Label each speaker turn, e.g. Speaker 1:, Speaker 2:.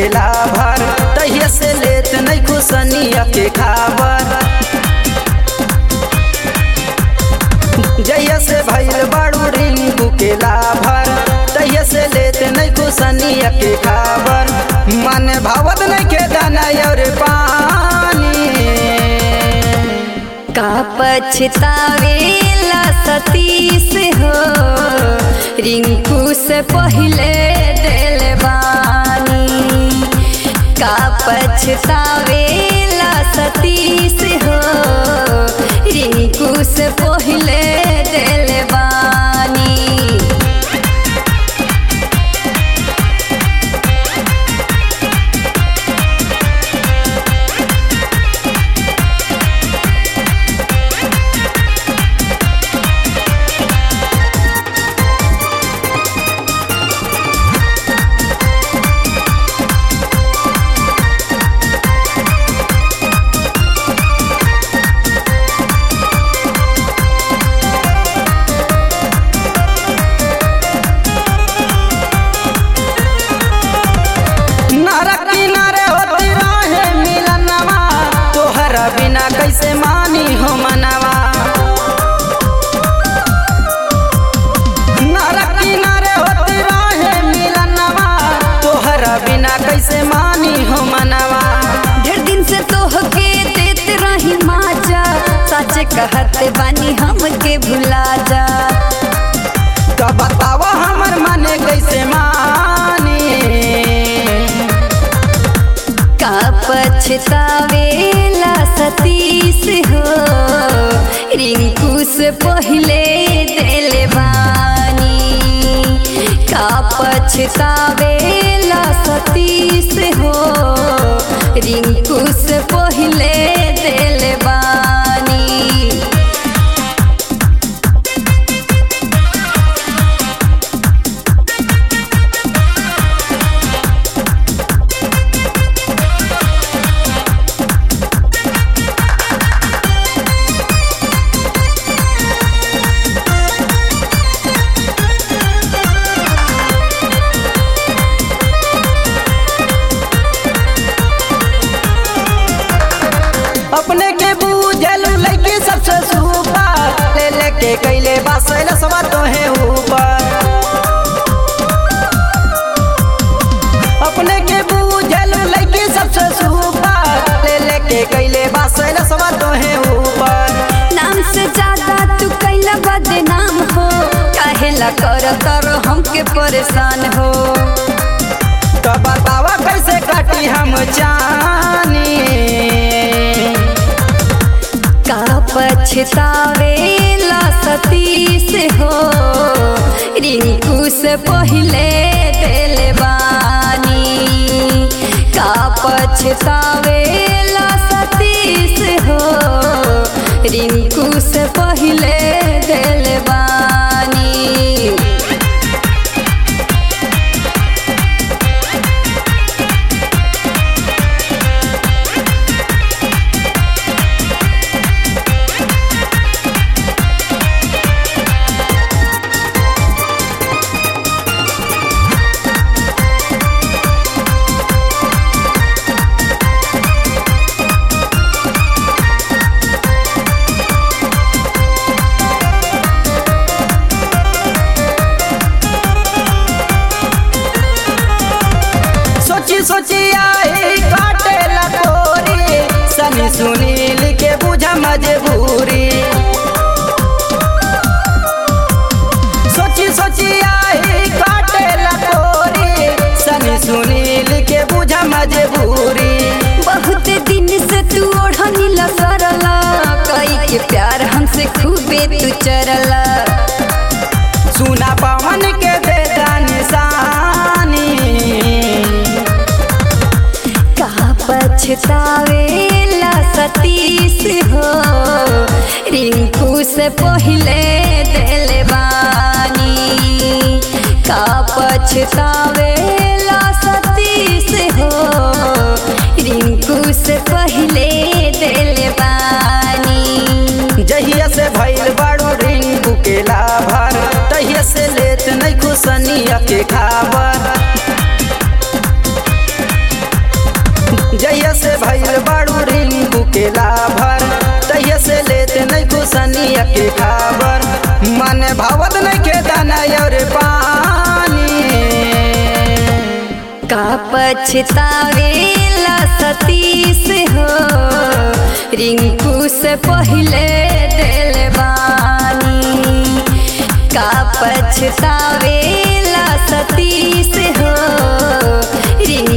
Speaker 1: के लाभर तहिया से लेत नहीं खुशनिया के खाबर जहिया से भइल बाड़ू रिंकू के लाभर तहिया से लेत नहीं खुशनिया के खाबर मन भावत नहीं के दाना और पानी
Speaker 2: का पछतावेला सतीश हो रिंकू से पहले दिल बानी का पछतावेला सतीश हो रिंकू से पहले दिल बानी
Speaker 1: नरक किनारे होती रहे मिलनवा तोहरा बिना कैसे मानी हो मनवा नरक किनारे होती रहे मिलनवा तोहरा बिना कैसे मानी हो मनवा
Speaker 2: ढेर दिन से तोहके देत रही माजा सच कहते बानी हमके भुला जा
Speaker 1: तो बतावा हमर मन कैसे मानी
Speaker 2: का पछतावेला सतीश हो रिंकू से पहले दिल बानी का पछतावेला सतीश हो रिंकू से पहले दिल बानी
Speaker 1: अपने के बूझल लड़की सबसे सुपर ले लेके कैले बासल सवा तोहे ऊपर अपने के बूझल लड़की सबसे सुपर ले लेके कैले बासल सवा तोहे ऊपर
Speaker 2: नाम से ज्यादा तू कैला बदनाम हो काहेला कर तर हमके परेशान हो
Speaker 1: तो बतावा कैसे काटी हम जानी
Speaker 2: का पछतावेला सतीश हो रिंकू से पहले दिल बानी का पछतावेला सतीश हो रिंकू से पहले दिल बानी
Speaker 1: सोची सोची आई काटे लकोरी सनी सुनील के बुझा मजबूरी सोची सोची आई काटे लकोरी सनी सुनील के बुझा मजबूरी
Speaker 2: बहुत दिन से तू ओढ़नी लसरला कई के प्यार हमसे खूबे तू चरला
Speaker 1: सुना पवन के दे निशानी
Speaker 2: का पछतावेला सतीश हो रिंकू से पहले दिल बानी का पछतावेला सतीश हो रिंकू से पहले दिल बानी
Speaker 1: जहिया से भइल बाड़ू रिंकू के लाभर तहिया से लेत नहीं खुशनिया के खाबर जहिया से भइल बाड़ू रिंकू के लाभर तहिया से लेते नहीं कुसनिया के खबर मन भावत नहीं के दाना और पानी
Speaker 2: का पछतावेला सतीश हो रिंकू से पहले दिल बानी का पछतावेला सतीश हो रिंकू